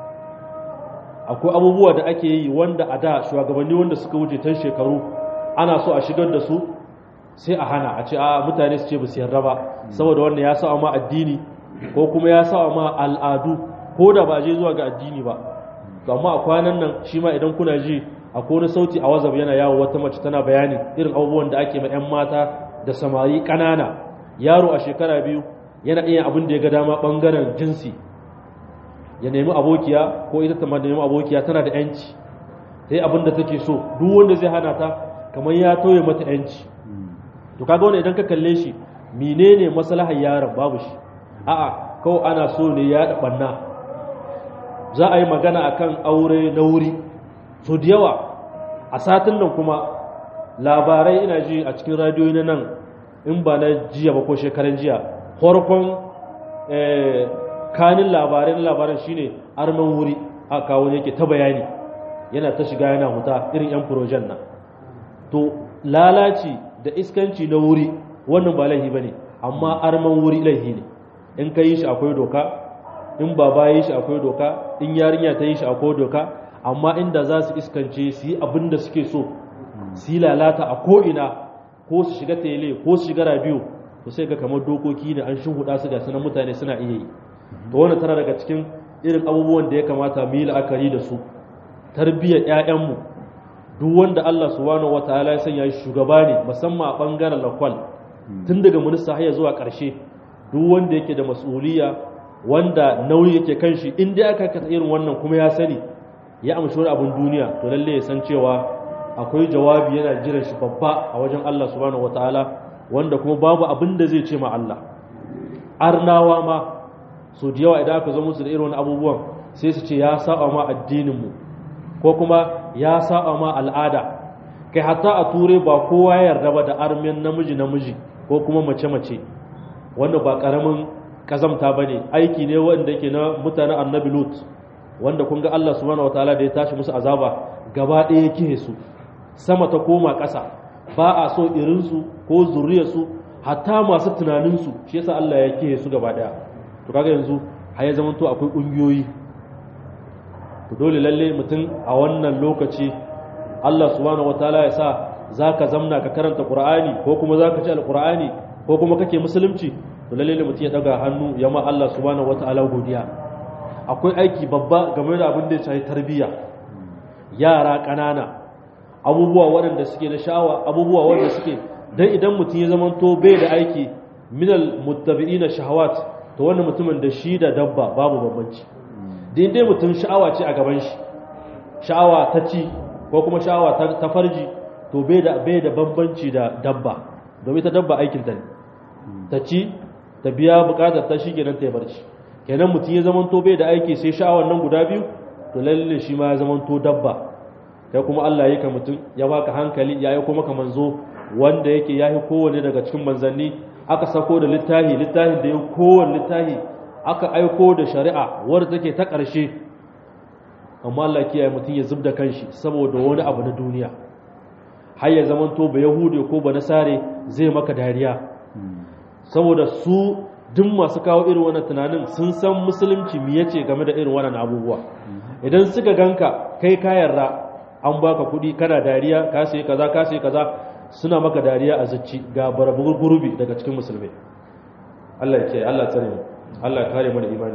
Speaker 1: akwai abubuwa da ake yi wanda a da shugabanni wanda suka wuce tan shekaru ana so a shigar da su sai a hana a ce a mutane su ce ba su yarda ba saboda wannan ya sa ma addini ko kuma ya sa ma al'adu ko da ba je zuwa ga addini ba to amma a kwanan nan shi ma idan kuna ji akwai wani sauti a wazab yana yawo wata mace tana bayani irin abubuwan da ake ma 'yan mata da samari ƙanana yaro a shekara biyu yana iya abin da ya ga dama ɓangaren jinsi ya nemi abokiya ko ita ta nemi abokiya tana da 'yanci ta yi abin da take so duk wanda zai hana ta kamar ya toye mata 'yanci to kaga wani idan ka kalle shi menene maslahar yaron babu shi a'a kawai ana so ne ya da banna za a yi magana akan aure na wuri so da yawa a satin nan kuma labarai ina ji a cikin radiyoyi na nan in ba na jiya ba ko shekaran jiya farkon kanin labarai na labaran shine arman wuri a kawo yake ta bayani yana ta shiga yana huta irin yan furojen nan to lalaci da iskanci na wuri wannan ba laihi ba ne amma arman wuri laihi ne in ka yi shi akwai doka in baba ya yi shi akwai doka in yarinya ta yi shi akwai doka amma inda za su iskance su yi abin da suke so su yi lalata a ko'ina ko su shiga tele ko su shiga rabiyo to sai ga kamar dokoki ne an huda su ga sunan mutane suna iya yi to wannan tana daga cikin irin abubuwan da ya kamata mu yi la'akari da su tarbiyyar 'ya'yanmu duk wanda Allah subhanahu wataala ya sanya shi shugaba ne musamman a bangaren lakwal tun daga minista har zuwa ƙarshe duk wanda yake da mas'uliya wanda nauyi yake kan shi in dai aka kasa irin wannan kuma ya sani ya amshi wani abin duniya to lalle ya san cewa akwai jawabi yana jiran shi babba a wajen Allah subhanahu wataala wanda kuma babu abin da zai ce ma Allah arnawa ma so da yawa idan aka zo musu da irin wani abubuwan sai su ce ya saba ma addinin mu ko kuma ya saba ma al'ada kai hatta a ture ba kowa ya yarda ba da armin namiji namiji ko kuma mace mace wanda ba karamin kazamta bane aiki ne wanda yake na mutanen annabi lut wanda kun ga Allah subhanahu wataala da ya tashi musu azaba gaba ɗaya yake su sama ta koma ƙasa ba a so irinsu ko zuriyarsu hatta masu tunaninsu shi yasa Allah ya kihe su gaba ɗaya to kaga yanzu har ya zama to akwai ƙungiyoyi to dole lalle mutum a wannan lokaci Allah subhanahu wataala ya sa zaka zamna ka karanta Qur'ani ko kuma zaka ci alqur'ani ko kuma kake musulunci to lalle mutum ya daga hannu ya ma Allah subhanahu wataala godiya akwai aiki babba game da abin da ya shafi tarbiyya yara ƙanana abubuwa waɗanda suke na sha'awa abubuwa waɗanda suke dan idan mutum ya zamanto bai da aiki minal muttabi'ina shahawat to wannan mutumin da shi da dabba babu bambanci din dai mutum sha'awa ce a gaban shi sha'awa ta ci ko kuma sha'awa ta farji to bai da bai da bambanci da dabba domin ta dabba aikin ta ne ta ci ta biya bukatar ta shi kenan ta yi barci kenan mutum ya zamanto bai da aiki sai sha'awar nan guda biyu to lalle shi ma ya zamanto dabba kai kuma Allah ya ka mutum ya baka hankali ya yi kuma ka manzo wanda yake ya yi kowane daga cikin manzanni aka sako da littahi littahin da ya kowane littahi aka aiko da shari'a wadda take ta ƙarshe amma Allah kiyaye mutum ya zubda kanshi saboda wani abu na duniya har ya zamanto ba yahude ko ba nasare zai maka dariya saboda su duk masu kawo irin wannan tunanin sun san musulunci me yace game da irin wannan abubuwa idan suka ganka kai ka yarda an baka kuɗi kana dariya ka sai kaza ka sai kaza suna maka dariya a zacci ga barabugur gurbi daga cikin musulmai Allah ya ce Allah tsare mu Allah ya kare mu da imani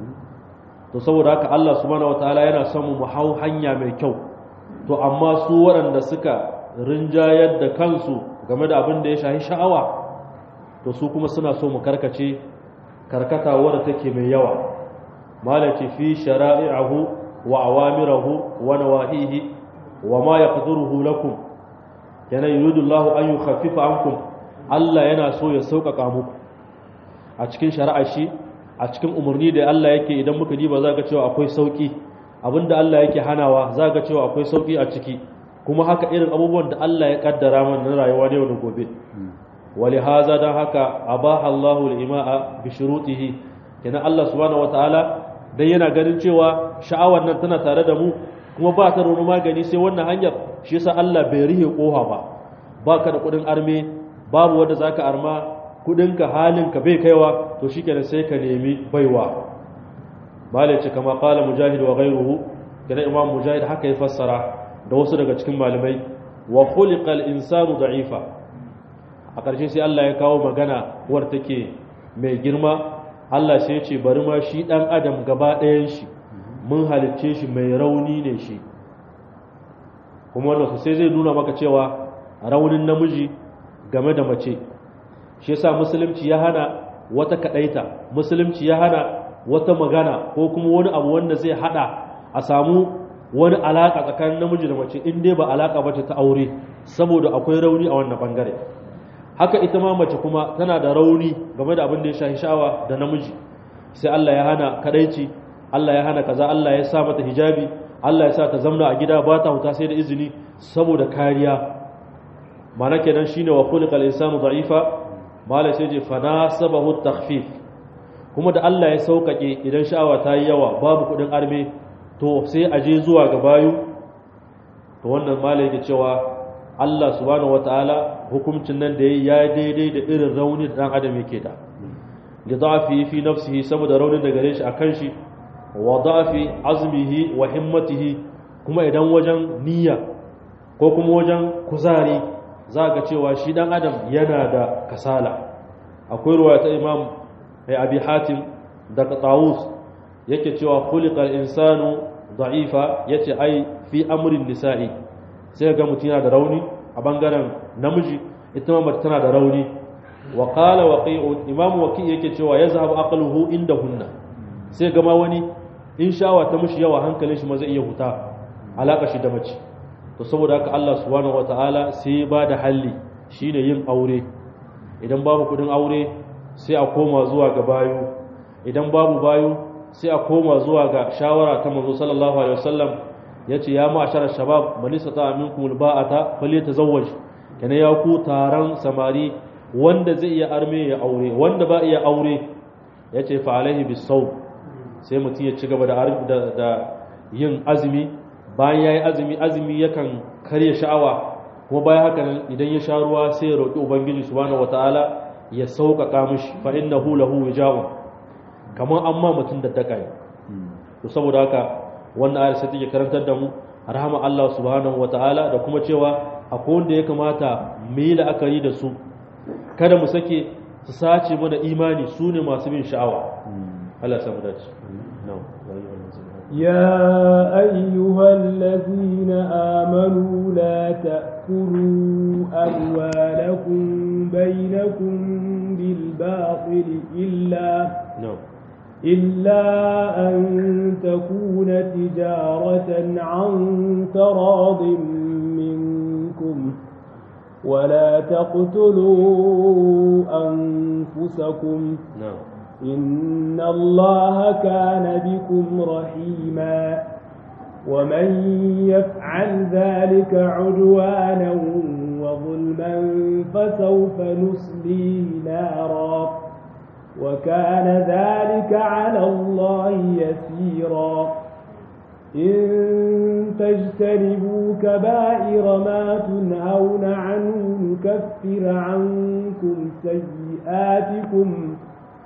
Speaker 1: to saboda haka Allah subhanahu wataala yana son mu hau hanya mai kyau to amma su waɗanda suka rinjayar da kansu game da abin da ya shahi sha'awa to su kuma suna so mu karkace karkata wadda take mai yawa malaci fi shara'i'ahu wa awamirahu wa nawahihi wa ma yaqdiruhu lakum yana yuridu Allah an yukhaffifa ankum Allah yana so ya sauƙaƙa muku a cikin shari'a shi a cikin umarni da Allah yake idan muka diba za ga cewa akwai sauƙi abinda Allah yake hanawa za ga cewa akwai sauƙi a ciki kuma haka irin abubuwan da Allah ya kaddara mana na rayuwa da yau da gobe wali haza dan haka abaha Allahu al-ima'a bi shurutihi kenan Allah subhanahu wataala dan yana ganin cewa sha'awar nan tana tare da mu kuma ba ta rono magani sai wannan hanyar shi yasa Allah bai rihe koha ba baka da kudin arme babu wanda zaka arma kudinka halinka bai kaiwa to shikenan sai ka nemi baiwa malai ce kama qala mujahid wa ghayruhu kana imam mujahid haka ya fassara da wasu daga cikin malamai wa khuliqal insanu da'ifa a ƙarshe sai Allah ya kawo magana war take mai girma Allah sai ya ce bari ma shi dan adam gaba ɗayan shi mun halicce shi mai rauni ne shi kuma wannan sai zai nuna maka cewa raunin namiji game da mace shi yasa musulunci ya hana wata kadaita musulunci ya hana wata magana ko kuma wani abu wanda zai hada a samu wani alaka tsakanin namiji da mace in dai ba alaka bace ta aure saboda akwai rauni a wannan bangare haka ita ma mace kuma tana da rauni game da abin da ya shafi sha'awa da namiji sai Allah ya hana kadaici Allah ya hana kaza Allah ya sa mata hijabi Allah ya sa ta zamna a gida ba ta huta sai da izini saboda kariya mana kenan shine wa khuliqal insanu da'ifa mala sai je fa nasabahu takhfif kuma da Allah ya saukake idan sha'awa ta yi yawa babu kudin arme to sai a je zuwa ga bayu to wannan mala yake cewa Allah subhanahu wataala hukuncin nan da yayi ya daidai da irin rauni da dan adam yake da li da'fi fi nafsihi saboda raunin da gare shi akan shi wa da'fi azmihi wa himmatihi kuma idan wajen niyya ko kuma wajen kuzari za ga cewa shi dan adam yana da kasala akwai ruwaya ta imam mai abi hatim daga tawus yake cewa khuliqal insanu da'ifa yace ai fi amrin nisa'i sai ga mutum yana da rauni a bangaren namiji ita ma mace tana da rauni wa qala waqi'u imam waqi yake cewa yazhabu aqluhu indahunna sai ga ma wani in sha'awa ta mushi yawa hankalin shi ma zai iya huta alaka shi da mace to saboda haka Allah subhanahu wataala sai ba da halli shine yin aure idan babu kudin aure sai a koma zuwa ga bayu idan babu bayu sai a koma zuwa ga shawara ta manzo sallallahu alaihi wasallam yace ya ma'ashara shabab man istata minkum alba'ata falyatazawwaj kana ya ku taron samari wanda zai iya arme ya aure wanda ba iya aure yace fa alaihi bisawm sai mutum ya ci gaba da da yin azumi bayan ya yi azumi azumi yakan karya sha'awa kuma bayan haka nan idan ya sha ruwa sai ya roƙi ubangiji subhanahu wataala ya sauƙaƙa mishi fa innahu lahu wija'un kamar an ma mutum da daka ne to saboda haka wannan ayar sai take karantar da mu rahama Allah subhanahu wataala da kuma cewa akwai wanda ya kamata mu yi la'akari da su kada mu sake su sace mana imani su ne masu bin sha'awa Allah ya samu dace na'am
Speaker 2: يا أيها الذين آمنوا لا تأكلوا أموالكم بينكم بالباطل إلا
Speaker 1: na'am
Speaker 2: إلا أن تكون تجارة عن تراض منكم ولا تقتلوا أنفسكم
Speaker 1: na'am
Speaker 2: إن الله كان بكم رحيما ومن يفعل ذلك عدوانا وظلما فسوف نصليه نارا وكان ذلك على الله يسيرا إن تجتنبوا كبائر ما تنهون عنه نكفر عنكم سيئاتكم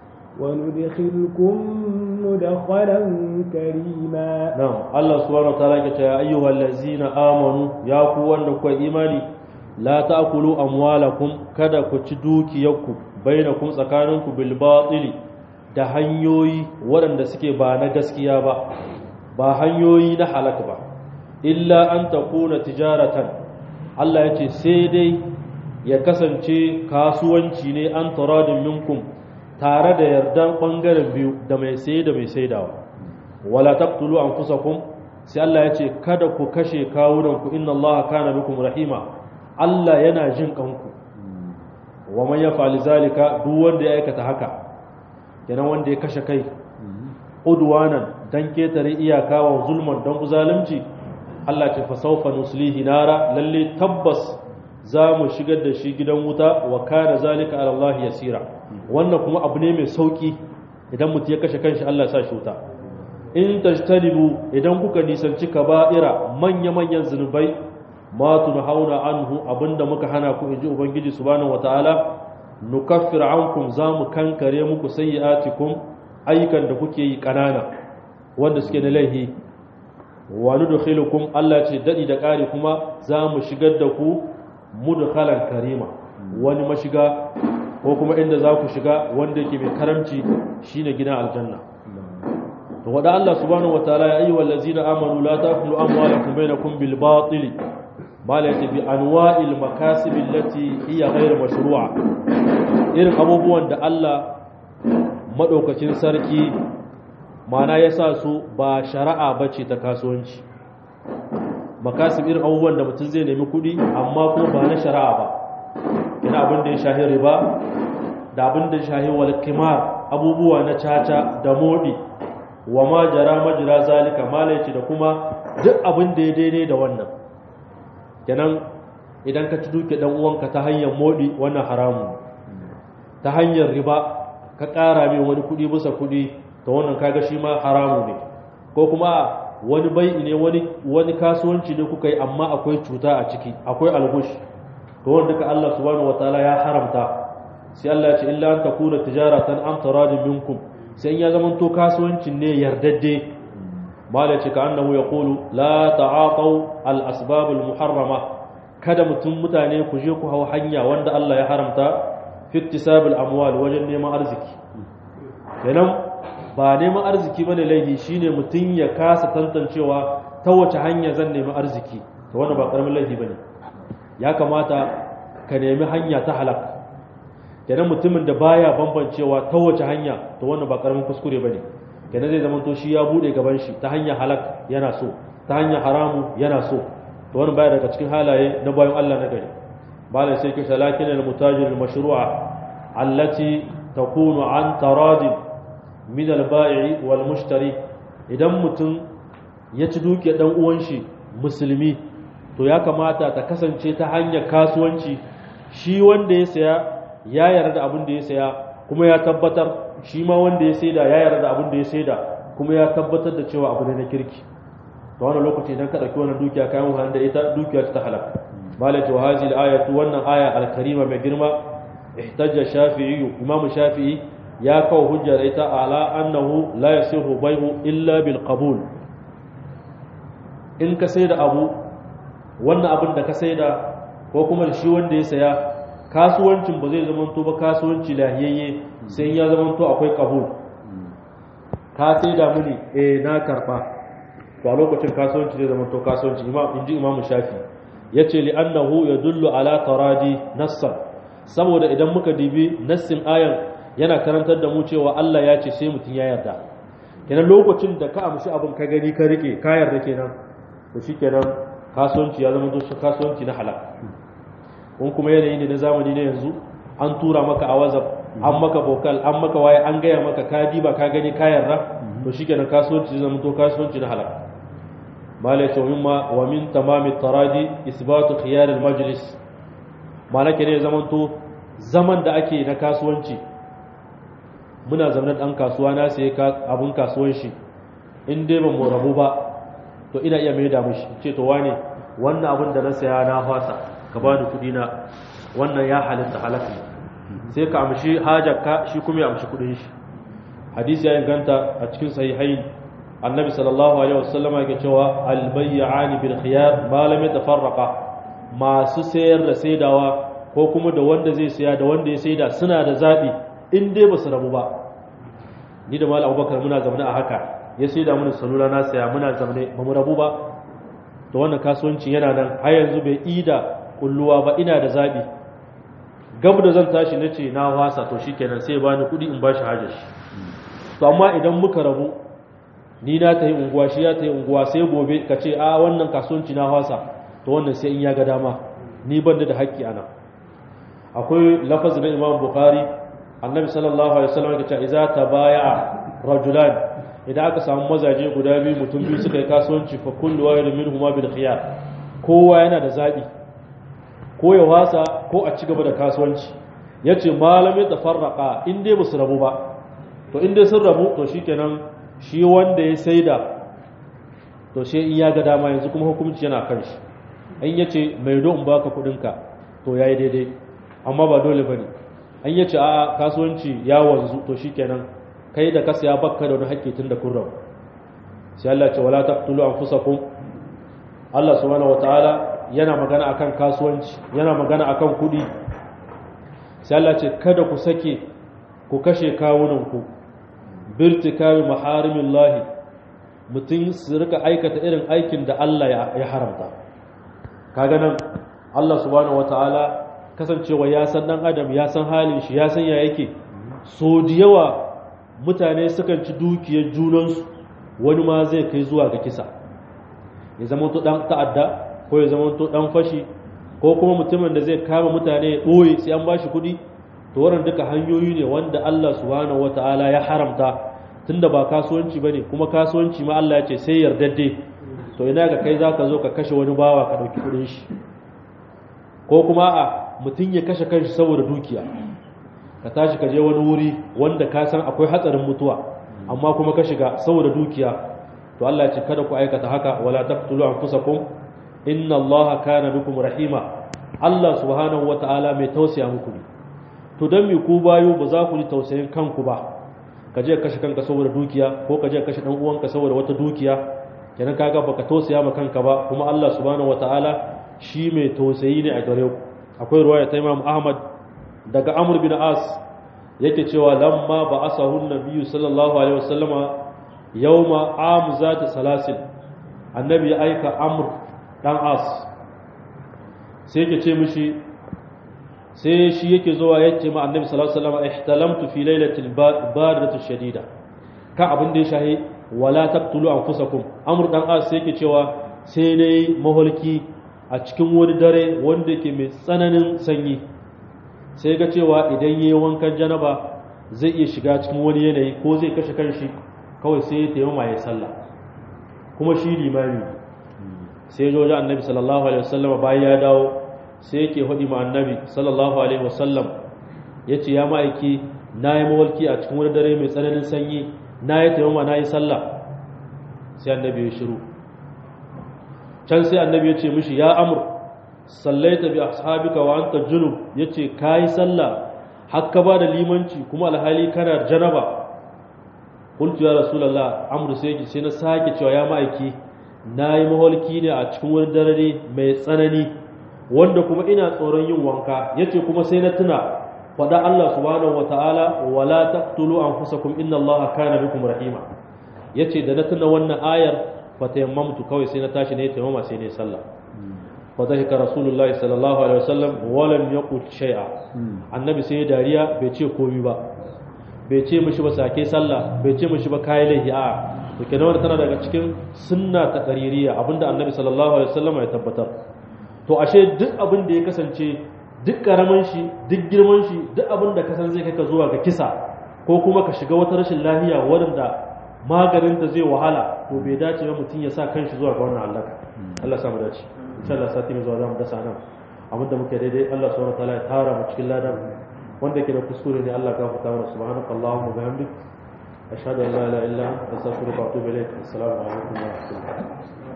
Speaker 2: وندخلكم مدخلا كريما
Speaker 1: na'am Allah subhanahu wataala yake cewa ayyuhal ladzina amanu ya ku wanda kuka imani la ta'kulu amwalakum kada ku ci dukiyarku bainakum tsakaninku bil batili da hanyoyi waɗanda suke ba na gaskiya ba ba hanyoyi na halaka ba illa an takuna tijaratan Allah ya ce sai dai ya kasance kasuwanci ne an taradin minkum tare da yardan ɓangaren biyu da mai sai da mai saidawa wala taqtulu anfusakum sai Allah ya ce kada ku kashe kawunanku inna Allah kana bikum rahima Allah yana jin kanku wa man yaf'al zalika duk wanda ya aikata haka kenan wanda ya kashe kai udwanan dan ketare iyaka wa zulman dan zalunci Allah ce fa sawfa nuslihi nara lalle tabbas za mu shigar da shi gidan wuta wa kana zalika ala Allah yasira wannan kuma abu ne mai sauki idan mutum ya kashe kanshi Allah ya sa shi wuta in tajtanibu idan kuka nisanci kaba'ira manya-manyan zunubai ma tunhauna anhu abinda muka hana ku inji ubangiji subhanahu wataala nukaffir ankum zamu kankare muku sayyi'atikum ayyukan da kuke yi kanana wanda suke na laihi wa nudkhilukum Allah ce dadi da kare kuma zamu shigar da ku mudkhalan karima wani mashiga ko kuma inda za ku shiga wanda yake mai karamci shine gidan aljanna to wada Allah subhanahu wataala ya ayyuhal ladzina amanu la ta'kulu amwalakum bainakum bil batil ma la bi anwa'il makasib allati hiya ghayr mashru'a irin abubuwan da Allah madaukakin sarki mana ya sa su ba shari'a bace ta kasuwanci makasib irin abubuwan da mutum zai nemi kuɗi amma kuma ba na shari'a ba ina abin da ya shahi riba da abin da ya shahi wal kimar abubuwa na caca da modi wa ma jara majira zalika malaici da kuma duk abin da ya daidai da wannan kenan idan ka ci duke dan uwanka ta hanyar modi wannan haramu ta hanyar riba ka ƙara mai wani kuɗi bisa kuɗi ta wannan kaga shi ma haramu ne ko kuma wani bai ne wani wani kasuwanci ne kuka yi amma akwai cuta a ciki akwai algush to wanda duka Allah subhanahu wataala ya haramta sai Allah ya ce illa an takuna tijaratan am taradin minkum sai in ya zama to kasuwancin ne yardadde mala ce ka annahu yaqulu la ta'aqaw al asbab al muharrama kada mutum mutane ku je ku hau hanya wanda Allah ya haramta fi iktisab al amwal wajen neman arziki kenan ba neman arziki bane laifi shine mutum ya kasa tantancewa ta wace hanya zan nemi arziki to wannan ba karamin laifi bane ya kamata ka nemi hanya ta halak kenan mutumin da baya bambancewa ta wace hanya to wannan ba karamin kuskure bane kenan zai zama to shi ya bude gaban shi ta hanya halak yana so ta hanya haramu yana so to wannan baya daga cikin halaye na bayan Allah na gari bala sai kisha lakin al mutajir al mashru'a allati takunu an taradin min al bai'i wal mushtari idan mutum ya ci duke dan uwan shi musulmi to ya kamata ta kasance ta hanyar kasuwanci shi wanda ya saya ya yarda abin da ya saya kuma ya tabbatar shi ma wanda ya saida ya yarda abin da ya saida kuma ya tabbatar da cewa abu ne na kirki to wannan lokaci idan ka dauki wannan dukiya kayan wahan da ita dukiya ta halaka malaka wa hadhihi al-ayatu wannan aya al-karima mai girma ihtajja shafi'i imam shafi'i ya kawo hujja da ita ala annahu la yasihu bai'u illa bil qabul in ka saida abu wannan abin da ka saida ko kuma shi wanda ya saya kasuwancin ba zai zamanto ba kasuwanci lahiyayye sai ya zamanto akwai kabul ka saida mini eh na karba to a lokacin kasuwanci zai zamanto kasuwanci imam inji imam shafi yace li annahu yadullu ala taradi nassan saboda idan muka dibi nassin ayan yana karantar da mu cewa Allah ya ce sai mutun ya yarda kenan lokacin da ka amshi abin ka gani ka rike ka yarda kenan to shikenan kasuwanci ya zama shi kasuwanci na halal kun kuma yanayi ne na zamani na yanzu an tura maka a wazaf an maka bokal an maka waye an gaya maka ka diba ka gani ka yarda to shikenan kasuwanci zai zama to kasuwanci na halal mala ya ce mimma wa min tamami taradi isbatu khiyar al majlis mala ke ne zaman to zaman da ake na kasuwanci muna zamanin dan kasuwa na sai ka abun kasuwan shi in dai ba mu rabu ba to ina iya mai da mishi ce to wane wannan abin da na saya na fasa ka bani kudi na wannan ya halitta halaka sai ka amshi hajarka shi kuma ya amshi kudin shi hadisi ya inganta a cikin sahihain annabi sallallahu alaihi wasallam yake cewa albayyani bil khiyar ma lam yatafarraqa masu sayar da saidawa ko kuma da wanda zai saya da wanda ya saida suna da zabi in dai ba su rabu ba ni da malam abubakar muna zaune a haka ya saida mana salula na saya muna zaune ba mu rabu ba to wannan kasuwanci yana nan har yanzu bai ida kulluwa ba ina da zabi gab da zan tashi na ce na wasa to shikenan sai bani kuɗi in bashi hajar shi to amma idan muka rabu ni na ta yi unguwa shi ya ta yi unguwa sai gobe ka ce a wannan kasuwanci na wasa to wannan sai in ya ga dama ni ban da haƙƙi ana akwai lafazi na imam bukhari annabi sallallahu alaihi wasallam ya ce idza tabaya'a rajulan idan aka samu mazaje guda biyu mutum biyu suka yi kasuwanci fa kullu wahidin minhum bil khiyar kowa yana da zabi ko ya wasa ko a ci gaba da kasuwanci yace malamin tafarraqa in dai basu rabu ba to in dai sun rabu to shikenan shi wanda ya saida to sai in ya ga dama yanzu kuma hukunci yana kan shi an yace mai do in baka kudin ka to yayi daidai amma ba dole bane an yace a kasuwanci ya wanzu to shikenan kai da kasa ya bakka da wani haƙƙi tun da kun rabu sai Allah ce wala taqtulu anfusakum Allah subhanahu wataala yana magana akan kasuwanci yana magana akan kudi sai Allah ce kada ku sake ku kashe kawunanku birtikabi maharimillahi mutum su rika aikata irin aikin da Allah ya haramta kaga nan Allah subhanahu wataala kasancewa ya san dan adam ya san halin shi ya san ya yake so da yawa mutane sukan ci dukiyar junansu wani ma zai kai zuwa ga kisa ya zama to dan ta'adda ko ya zama to dan fashi ko kuma mutumin da zai kama mutane ya ɓoye sai an bashi kuɗi to wannan duka hanyoyi ne wanda Allah subhanahu wataala ya haramta tunda ba kasuwanci bane kuma kasuwanci ma Allah ya ce sai yardadde to ina ga kai zaka zo ka kashe wani bawa ka dauki kuɗin shi ko kuma a mutum ya kashe kanshi saboda dukiya ka tashi ka je wani wuri wanda ka san akwai hatsarin mutuwa amma kuma ka shiga saboda dukiya to Allah ya ce kada ku aikata haka wala taqtulu anfusakum inna allaha kana bikum rahima Allah subhanahu wataala mai tausaya muku ne to dan me ku bayo ba za ku ji tausayin kanku ba ka je kashe kanka saboda dukiya ko ka je kashe dan uwanka saboda wata dukiya kenan kaga baka tausaya ma kanka ba kuma Allah subhanahu wataala shi mai tausayi ne a gare ku akwai ruwaya ta Imam Ahmad daga Amr bin As yake cewa lamma ba asahu nabiyyu sallallahu alaihi wasallama yawma am zati salasil annabi ya aika Amr dan as sai yake ce mishi sai shi yake zuwa ya ce ma annabi sallallahu alaihi wasallam ihtalamtu fi lailatil baridati shadida ka abin da ya shahi wala taqtulu anfusakum amr dan as sai yake cewa sai nayi maholki a cikin wani dare wanda yake mai tsananin sanyi sai ga cewa idan yayi wankan janaba zai iya shiga cikin wani yanayi ko zai kashe kanshi kawai sai ya taimama ya sallah kuma shi limami sai ya wajen annabi sallallahu alaihi wasallam bayan ya dawo sai yake hudi ma annabi sallallahu alaihi wasallam ya ce ya ma'aiki na yi mawalki a cikin wani dare mai tsananin sanyi na yi taimama na yi sallah sai annabi ya shiru can sai annabi ya ce mishi ya amur sallaita bi ashabika wa anta junub yace kai sallah hakka ba da limanci kuma alhali kana janaba qultu ya rasulullah amru sai sai na sake cewa ya ma'aiki na yi maholki ne a cikin wani dare mai tsanani wanda kuma ina tsoron yin wanka yace kuma sai na tuna faɗa Allah subhanahu wataala wala taqtulu anfusakum inna Allaha kana bikum rahima yace da na tuna wannan ayar fatayammamtu kawai sai na tashi ne tayammama sai ne sallah fa dhahika rasulullahi sallallahu alaihi wasallam wa lam yaqul shay'a annabi sai dariya bai ce komai ba bai ce mishi ba sake sallah bai ce mishi ba kai lahi a to kenan wannan tana daga cikin sunna ta qaririya abinda annabi sallallahu alaihi wasallam ya tabbatar to ashe duk abin da ya kasance duk karaman shi duk girman shi duk abin da kasan zai kai ka zuwa ga kisa ko kuma ka shiga wata rashin lafiya wadanda maganin ta zai wahala to bai dace ba mutum ya sa kanshi zuwa ga wannan halaka Allah sa mu dace insha Allah sati mai zuwa za mu dasa nan abinda muke daidai Allah subhanahu wataala ya tara mu cikin ladan wanda yake da kuskure ne Allah ka fita mana subhanaka allahumma bihamdik ashhadu an la ilaha illa anta astaghfiruka wa atubu ilaik assalamu alaikum wa rahmatullahi